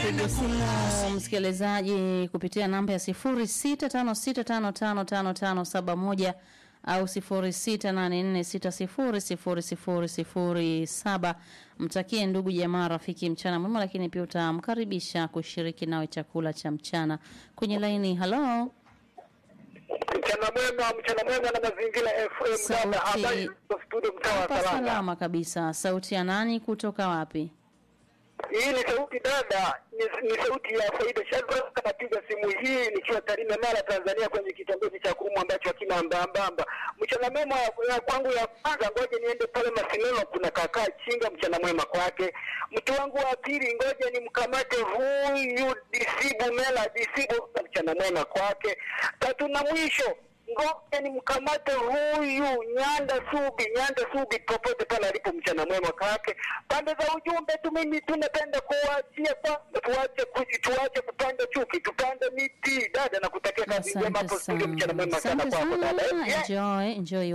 Piga simu msikilizaji kupitia namba ya 0656555571 au 0684600007. Mtakie ndugu jamaa rafiki mchana mwema, lakini pia utamkaribisha kushiriki nawe chakula cha mchana kwenye laini. Halo, Mchana mwema, mchana mwema na mazingira FM. Dada, Sauti. habari za studio mtaa wa hapa Salanga. salama kabisa. Sauti ya nani kutoka wapi? Hii ni sauti dada, ni, ni sauti ya Faida Shadrack. Napiga simu hii nikiwa Tarime, Mara, Tanzania, kwenye kitongoji cha Kurumu ambacho hakina mbambamba. Mchana mwema ya kwangu ya kwanza, ngoja niende pale Masinelo, kuna kakaa Chinga, mchana mwema kwake. Mtu wangu wa pili, ngoja nimkamate huyu Disibu Mela Disibu, mchana mwema kwake. Tatu na mwisho ngoja nimkamate huyu Nyanda Subi, Nyanda Subi popote pale alipo, mchana mwema kwake. Pande za ujumbe tu, mimi tunapenda kuwaachia kwamba tuache kuji- tuache kupanda chuki, tupande miti. Dada, nakutakia kazi njema Asante hapo studio, sana, mchana mwema sana asante kwako dada. sana. Eh, Enjoy, enjoy